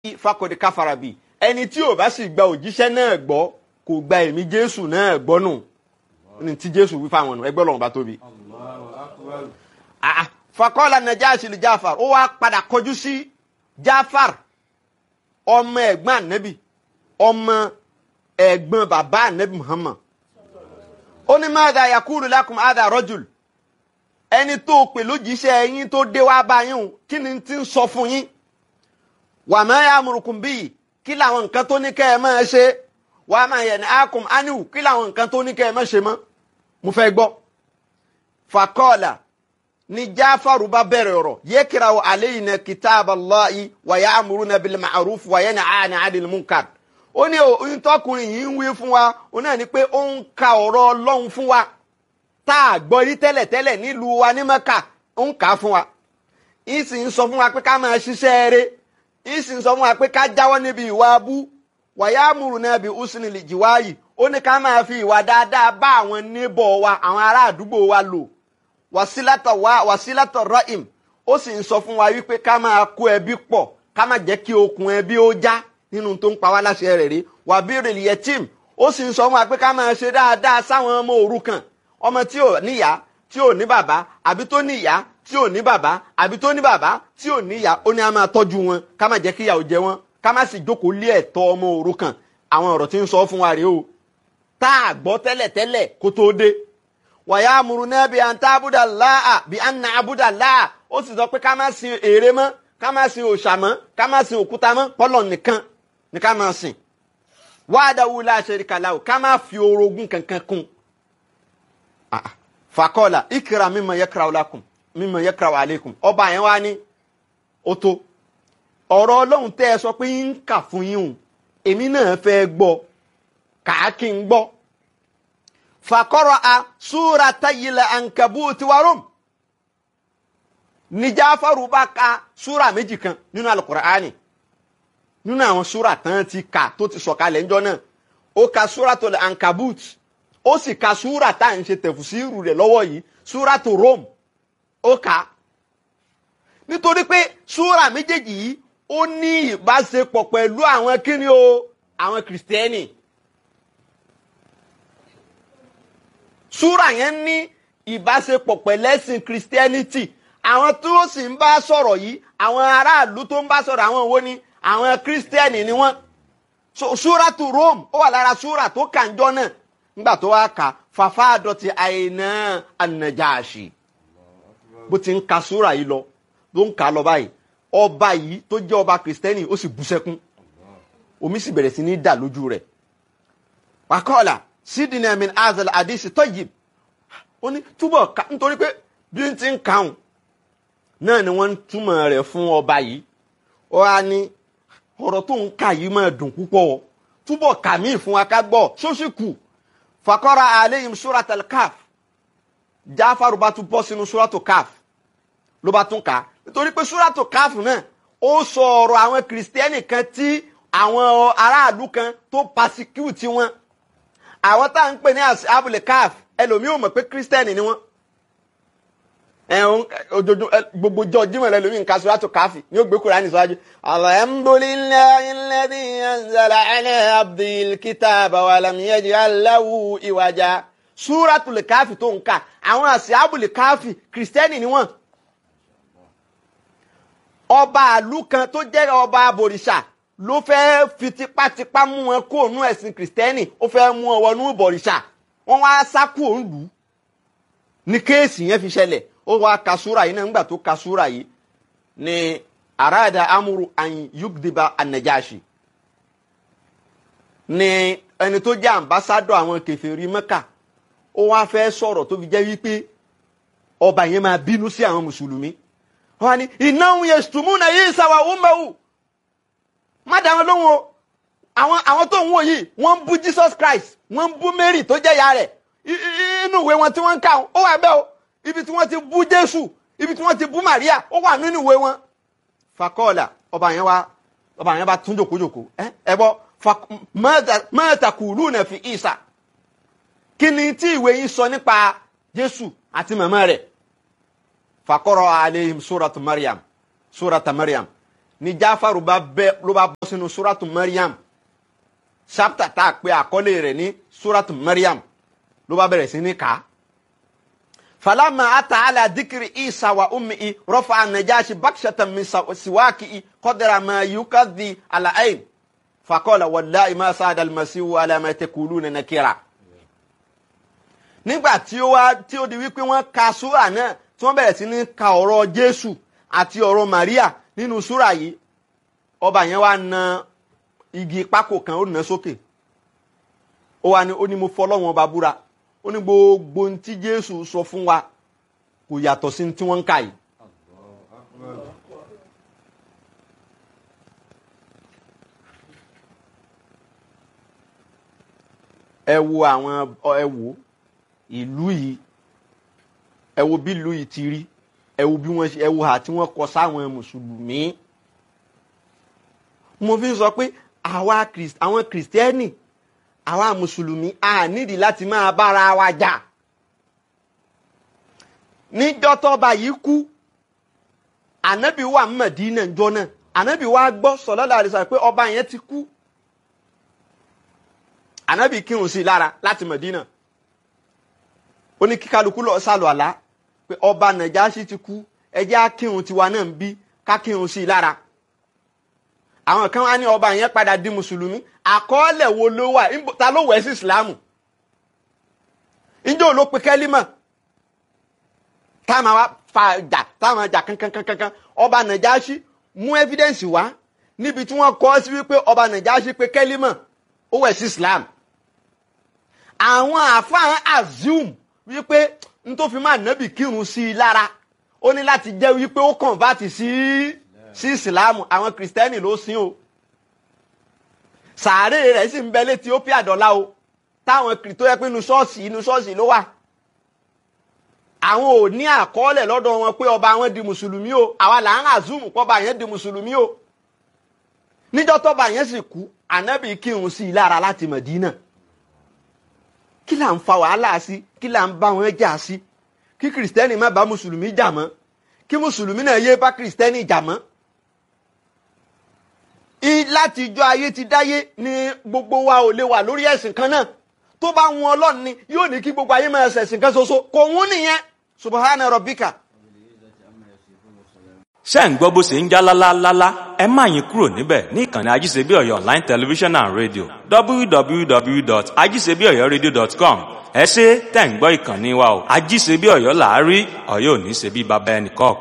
fakọ̀dé káfarabi ẹni tí ò bá sì gba òjíṣẹ́ náà gbọ́ kò gba ẹ̀mí jésù náà gbọ́ nù ní tí jésù wí fáwọn nù ẹgbẹ́ lọ́wọ́ bá tóbi. fakọ́lá najashi li jafar ó wá padà kọjú sí jafar ọmọ ẹ̀gbọ́n ànábì ọmọ ẹ̀gbọ́n bàbá ànábì muhammad ó ní madha yakulu lakum hadha rajul ẹni tó pè lójíṣẹ́ yín tó dé wá bá yín o kí ni ti ń sọ fún yín wà má ya'murukum bíi kí làwọn nǹkan tó ní kẹ́ ẹ máa ṣe wà má yanhaakum anihu kí làwọn nǹkan tó ní kẹ́ ẹ máa ṣe mọ́ mo fẹ́ gbọ́. fakọ́ọ̀là ni jáfàrú bá bẹ̀rẹ̀ ọ̀rọ̀ yakra'u alayna kitaballahi wa ya'muruna bil ma'ruf wa yanhana 'anil munkar ó ní oyún tọkùnrin yìí ń wí fún wa ó náà ní pé ó ń ka ọ̀rọ̀ ọlọ́run fún wa tá a gbọ́ rí tẹ́lẹ̀tẹ́lẹ̀ nílùú wa ní mẹ́kà ó ń kà á fún wa ń sì ń sọ fún wa pé ká máa ṣiṣẹ́ eré ń sì ń sọ fún wa pé ká jáwọ́ níbi ìwà abú wàyà múrù náà bí usni lè jìwáyì ó ní ká máa fi ìwà dáadáa bá àwọn níbọ̀ wa àwọn ará àdúgbò wa lò wàsílátọ̀ wa wàsílátọ̀ rọ́ìm ó sì ń sọ fún wa wípé ká máa kó ẹbí pọ̀ ká má jẹ́ kí okùn ẹbí ó já nínú tó ń pa wá láṣẹ rẹ̀ rí wàbírì yẹtìm ó sì ń sọ fún wa pé ká máa ṣe dáadáa sáwọn ọmọ òrukàn ọmọ tí ò níyá tí ò ní bàbá àbí tó ní ìyá tí ò ní bàbá àbí tó ní bàbá tí ò ní ìyá ó ní a máa tọ́jú wọn ká má jẹ́ kí ìyà ó jẹ wọn ká má sì jókòó lé ẹ̀tọ́ ọmọ òrukàn àwọn ọ̀rọ̀ tí ń sọ fún wa rèé o tá a gbọ́ tẹ́lẹ̀tẹ́lẹ̀ kó tó dé wàyà amúru náà bí an tá abúdà láà bí an nà abúdà láà ó sì sọ pé ká má sin ère mọ́ ká má sin òòṣà mọ́ ká má sin òkúta mọ́ pọ́lọ̀ nìkan ni ká má sìn wàdàwù la sharika lahu ká má fi orogún kankan kún fakọ́ọ̀là ìkìrà mímọ yẹkìrà ọlákùn mímọ yẹkìrà àlékùn ọba yẹn wá ní ó tó ọ̀rọ̀ ọlọ́run tẹ́ ẹ sọ pé ń kà fún yín o èmi náà fẹ́ gbọ́ kàákì ń gbọ́ fakọ́rọ̀ a súra tayilẹ̀ ankabuti warum ní Jáfárù bá ka súra méjì kan nínú alukur'ani nínú àwọn súra tán ti kà tó ti sọ̀kalẹ̀ ńjọ́ náà ó ka súra tó lẹ̀ ankabut ó sì ka súra tá à ń ṣe tẹ̀fùsírù rẹ̀ lọ́wọ́ yìí súra tó Rome ó kà á nítorí pé súra méjèèjì yìí ó ní ìbáṣepọ̀ pẹ̀lú àwọn kíni o àwọn kìrìsìtẹ́nì súra yẹn ní ìbáṣepọ̀ pẹ̀lẹ́sìn kìrìsìtẹ́nìtì àwọn tó sì ń bá sọ̀rọ̀ yìí àwọn aráàlú tó ń bá sọ̀rọ̀ àwọn wo ni àwọn kìrìsìtẹ́nì ni wọ́n súra tó Rome ó wà lára súra tó kànjọ́ náà nígbà tó wá kà fàfà àdọ̀tí àìná ànàjáàṣì bó ti ń ka súra yìí lọ ló ń kà á lọ báyìí ọba yìí tó jẹ́ ọba kìrìsìtẹ́nì ó sì bú sẹ́kún omi sì bẹ̀rẹ̀ sí ní dà lójú rẹ̀ wàkọ́ọ̀là sídìnnà min azal àdìsí tayyib ó ní túbọ̀ ká nítorí pé bí n ti ń kàún náà ni wọ́n ń túmọ̀ rẹ̀ fún ọba yìí ó wá ní ọ̀rọ̀ tó ń kà yìí máa dùn púpọ̀ túbọ̀ kà mí fún wa ká gbọ́ ṣóṣì kù fakọ́ra aleyhim suratul kaf jáfàrú bá tún bọ́ sínú suratul kaf ló bá tún kà á nítorí pé suratul kaf náà ó sọ ọ̀rọ̀ àwọn kìrìsìtẹ́nì kan tí àwọn aráàlú kan tó pasecute wọn àwọn tá à ń pè ní abúlé kaf ẹlòmíì ò mọ̀ pé kìrìsìtẹ́nì ni wọ́n ẹ̀hún ojoojúmọ́ gbogbo jọ jímọ̀ rẹ lómi nǹkan suratul káfí ní ó gbé Kùránì síwájú. alhamdulillahi alladhi anzala ala abdil kitaba wa lam yaj'al lahu iwaja. suratul káfí tó ń kà àwọn àṣìábùlì káfí kìrìsìtẹ́nì ni wọ́n. ọba àlú kan tó jẹ́ ọba abòrìṣà ló fẹ́ fi tipátipá mú wọn kó òun ẹ̀sìn kìrìsìtẹ́nì ó fẹ́ mú wọn wọnú ìbọ̀rìṣà wọ́n wá sá kú òun lù ú ní kéèsì yẹn fi ṣẹlẹ̀ ó wá ka súra yìí náà nígbà tó ka súra yìí ni arada amuru an yugdiba anajashi ni ẹni tó jẹ́ ambassadọ àwọn kèfèrí Mẹ́kà ó wá fẹ́ sọ̀rọ̀ tó fi jẹ́ wípé ọba yẹn máa bínú sí àwọn mùsùlùmí wọ́n ní innahum yashtumuna Isa wa ummuhu má dá wọn lóhùn o àwọn àwọn tó ń wò yìí wọ́n ń bú Jesus Christ wọ́n ń bú Mary tó jẹ́ ìyá rẹ̀ inú ìwé wọn tí wọ́n ń kà ó wà bẹ́ẹ̀ o ibi tí wọ́n ti bú jésù ibi tí wọ́n ti bú maria ó wà nínú ìwé wọn. fakọ́ọ̀là ọba yẹn wá ọba yẹn bá tún jòkójòkó ẹ ẹ bọ mẹ́ta kùlù náà fi ìsà kí ni tí ìwé yín sọ nípa jésù àti màmá rẹ̀ fakọ́rọ̀ aleihim suratu mariam surata mariam ni jáfàrú bá bẹ́ ló bá bọ́ sínú suratu Maryam chapter tá a pè àkọlé rẹ̀ ní suratu Maryam ló bá bẹ̀rẹ̀ sí ní kà falama ata ala dikiri isa wa ummi rafa anajashi bakshatan min siwaki qadra ma yukadhi ala ayn faqala wallahi ma saada almasihu ala ma taquluna nakira nígbà tí ó wá tí ó di wípé wọ́n ka súrà náà tí wọ́n bẹ̀rẹ̀ sí ní ka ọ̀rọ̀ jésù àti ọ̀rọ̀ maria nínú súrà yìí ọba yẹn wá na igi pákó kan ó nà sókè ó wá ní ó ní mo fọlọ́wọ́n ọba búra ó ní gbogbo ohun tí jésù sọ fún wa kò yàtọ̀ sí tí wọ́n ń kà yìí. ẹ wo àwọn ẹ wo ìlú yìí ẹ wo bí ìlú yìí ti rí ẹ wo bí wọ́n ṣe ẹ wo hà tí wọ́n kọ sáwọn mùsùlùmí mo fi ń sọ pé àwa àwọn kìrìsìtẹ́nì àwa mùsùlùmí a nídìí láti máa bára wa jà níjọ́ tọ́ba yìí kú ànábì wà Mẹdínà jọ náà ànábì wa gbọ́ sallallahu alaihi wasallam pé ọba yẹn ti kú ànábì kírun sí i lára láti Mẹdínà ó ní kí kálukú lọ sálọ àlá pé ọba Nàjáṣì ti kú ẹ jẹ́ á kírun tiwa náà ń bí ká kírun sí i lára àwọn kan wá ní ọba yẹn padà di mùsùlùmí àkọọ́lẹ̀ wo ló wà ta ló wẹ̀ sí ìsìlámù ǹjẹ́ ò ló pe kẹ́límà táwọn wa fa jà táwọn jà kankankankan ọba Nàjáṣì mú evidence wá níbi tí wọ́n kọ́ sí wípé ọba Nàjáṣì pe kẹ́límà ó wẹ̀ sí ìsìlámù àwọn àfáà assume wípé n tó fi máa nábì kírun sí i lára ó ní láti jẹ́ wípé ó convert sí sí ìsìlámù àwọn kìrìsìtẹ́nì ló sìn o sàárè rẹ̀ sì ń bẹ létí ó pé àdọ́lá o táwọn tó yẹ pé inú ṣọ́ọ̀ṣì inú ṣọ́ọ̀ṣì ló wà àwọn ò ní àkọọ́lẹ̀ lọ́dọ̀ wọn pé ọba wọn di mùsùlùmí o àwa là ń assume pọ́ba yẹn di mùsùlùmí o níjọ́ tọ́ba yẹn sì kú ànábì kírun sí i lára láti Mẹ̀dínà kí là ń fa wàhálà sí kí là ń bá wọn jà sí kí kìrìsìtẹ́nì má bá mùsùlùmí jà mọ́ kí mùsùlùmí náà yé bá kìrìsìtẹ́nì jà mọ́. láti ijọ́ ayé ti dáyé ni gbogbo wa ò lè wà lórí ẹ̀sìn kan náà tó bá wọn ọlọ́run ni yóò ní kí gbogbo ayé máa ṣẹ̀sìn kan ṣoṣo kò wọ́n nìyẹn subahana rabbika. ṣé ń gbọ́ bó ṣe ń já lálálálá ẹ má yín kúrò níbẹ̀ ní ìkànnì ajíṣebí ọ̀yọ́ online television and radio www.ajíṣebíọ̀yọ́radio.com ẹ ṣe tẹ̀ ń gbọ́ ìkànnì wa o ajíṣebí ọ̀yọ́ làárí ọ̀yọ́ ò ní ṣe bí baba ẹnì kọ̀ọ̀kan.